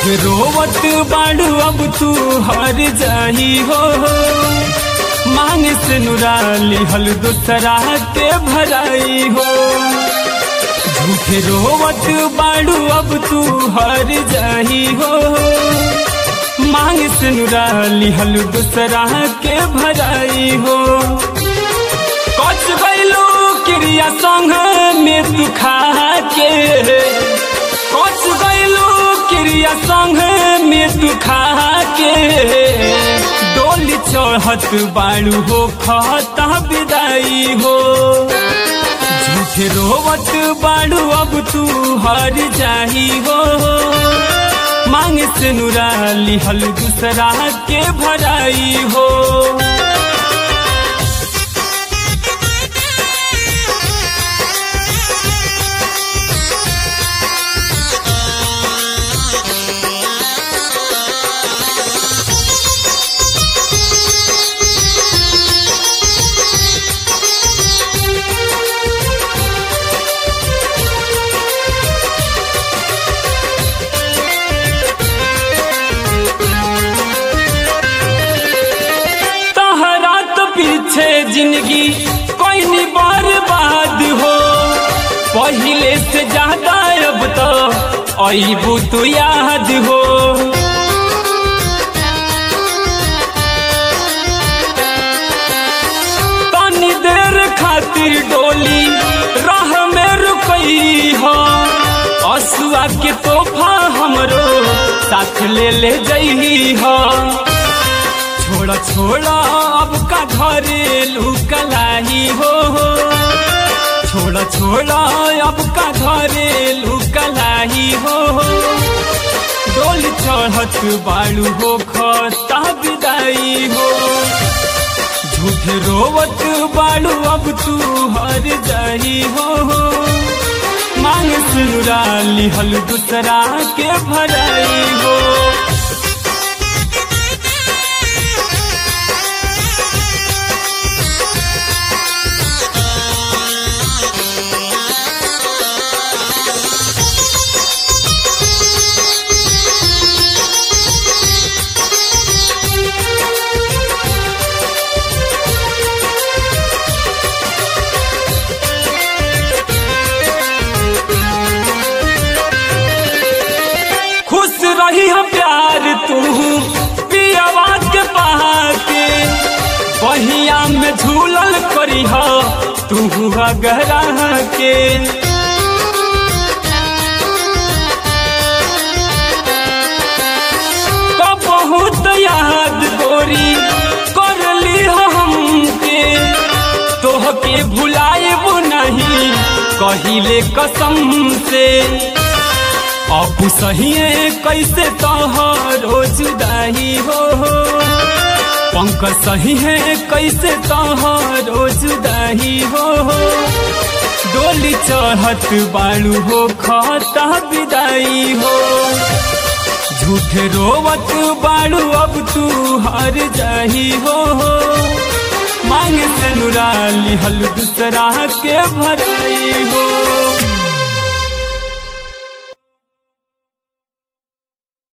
रोवत बाड़ू अब तू हर जाही हो मांग से नुराली हल दूसरा के भराई हो झूठे रोवत बाड़ू अब तू हर जाही हो मांग से नुराली हल दूसरा के भराई हो कच गैलू क्रिया संग में तू खा के कच गैलू क्रिया संग में तू खा के डोली चढ़त बाड़ू हो खता विदाई हो झूठे रोवत बाड़ू अब तू हर जाही हो मांग से नुराली हल दूसरा के भराई हो तहरा तो पीछे जिंदगी कोई नहीं बर्बाद हो पहले से ज्यादा अब तो अबू तू याद हो तनी देर खातिर डोली राह में रुकई हो असुआ के तोहफा हमरो साथ ले ले जई हो छोड़ा छोड़ा अब का घरेलू कलाई हो छोड़ा छोड़ा अब का घरेलू कलाई हो डोल चढ़त बालू हो खता विदाई हो झूठ रोवत बालू अब तू हर जाई हो मांग सुराली हल दूसरा के भराई हो खुश रही हम प्यार तू पियावा के के बहिया में झूलल करी हो तू गहरा के का बहुत याद गोरी कर ली हो हमके तोह के भुलाएब नहीं कहिले कसम से अब सही कैसे तोहरो जुदाई हो पंक सही है कैसे तोहरो जुदाई हो डोली चढ़त बालू हो खता विदाई हो झूठ रोवत बालू अब तू हर जाही हो मांग से नुराली हल दूसरा के भराई हो